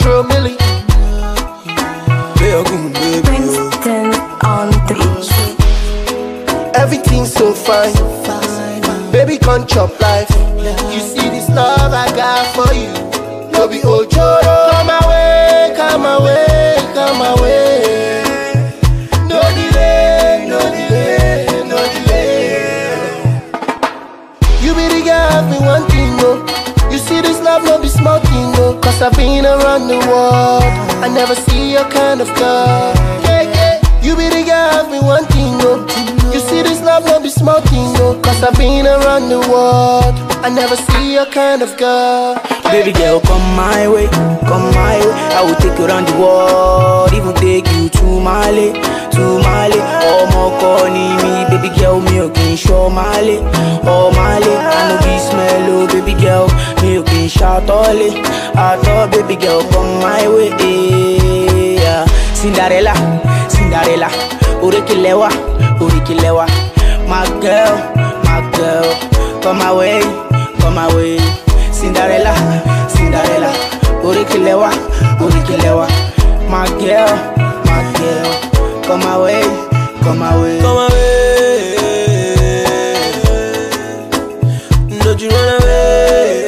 Metro Millie. Beogun, baby. oh. Princeton on the beat. Everything's so fine. Baby, come chop life. You see this love I got for you. No be ojoro. Come away, come away, come away. No delay, no delay, no delay. You be the girl I've been wanting, no. You see this love, no be small thing, no. Cause I've been around the world. I never see your kind of girl. Yeah, yeah. You be the girl I've been wanting, no. You see this love, no be small thing, no. Cause I've been around the world. I never see your kind of girl. Baby girl, come my way, come my way. I will take you around the world, even take you to Mali, to Mali. Ọmọ kọ ni mi, baby girl, mi ò kì í ṣọ́ Mali, ọ Mali. I no be smell o, baby girl, mi ò kì í ṣàtọ́lé, àtọ́ baby girl, come my way. eh, yeah. Cinderella, Cinderella, oríkìlẹ́wà, oríkìlẹ́wà. My girl, my girl, come my way, come my way. Cinderella, Cinderella, Orikilewa, Orikilewa. My girl, my girl, come my way, come my way. Come my way. Don't you run away.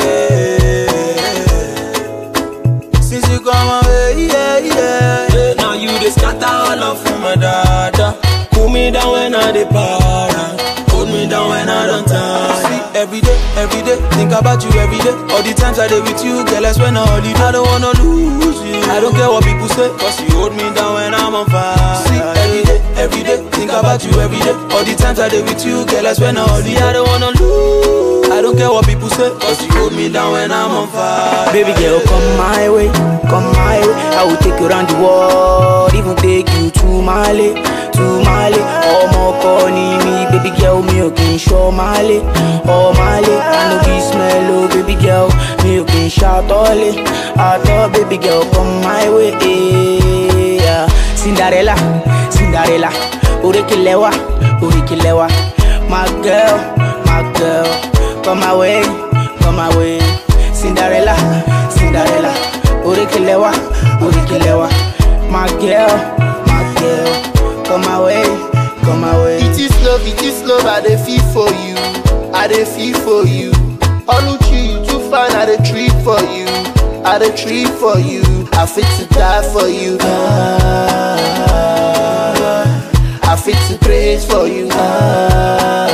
Since you come my way, yeah, yeah. yeah. Now you just scatter all of my dada. Cool me down when I depart. Hold me down when I don't time. See, every day, every day, think about you every day. All the times I did with you, girl, I spend a holiday. I don't wanna lose you. I don't care what people say, cause you hold me down when I'm on fire. See, every day, every day, think about you every day. All the times I did with you, girl, I spend a holiday. I don't wanna lose. I don't care what people say, cause you hold me down when I'm on fire. Baby girl, come my way, come my way. I will take you around the world, even take you to Mali, to Mali. Ọmọ kọ ni mi, baby girl, mi ò kì í ṣọ́ Mali, ọ Mali. I no be smell o, baby girl, mi ò kì í ṣàtọ́lé, àtọ́ baby girl, come my way. eh, yeah. Cinderella, Cinderella, oríkìlẹ́wà, oríkìlẹ́wà. My girl, my girl, come my way, come my way. Cinderella, Cinderella, oríkìlẹ́wà, oríkìlẹ́wà. My girl, my girl, come my way, come my way. It is love, it is love, I dey feel for you. I dey feel for you. Oluchi, you too fine, I dey treat for you. I dey treat for you. I fit to die for you. Ah, I fit to praise for you. Ah,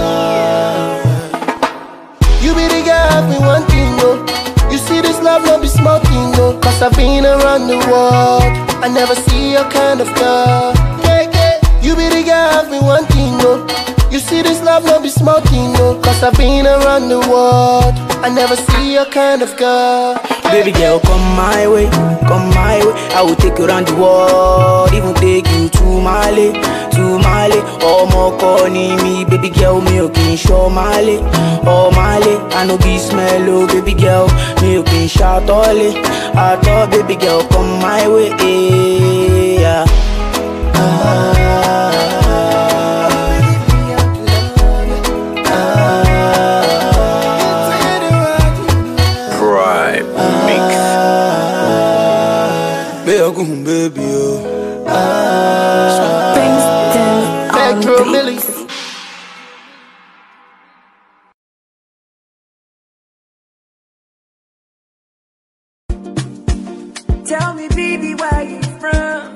you be the girl I've been wanting, no. You see this love, no be small thing, no. Cause I've been around the world. I never see your kind of girl. Yeah, yeah. You be the girl I've been wanting, no. You see this love, no be small thing, no. Cause I've been around the world. I never see your kind of girl. Baby girl, come my way, come my way. I will take you around the world, even take you to Mali, to Mali. Ọmọ kọ ni mi, baby girl, mi ò kì í ṣọ́ Mali, ọ Mali. I no be smell o, baby girl, mi ò kì í ṣàtọ́lé, àtọ́ baby girl, come my way. eh, yeah. Prime Mix. Beogun, baby, oh. Princeton on Metro the Millie. beat. Tell me, baby, where you from?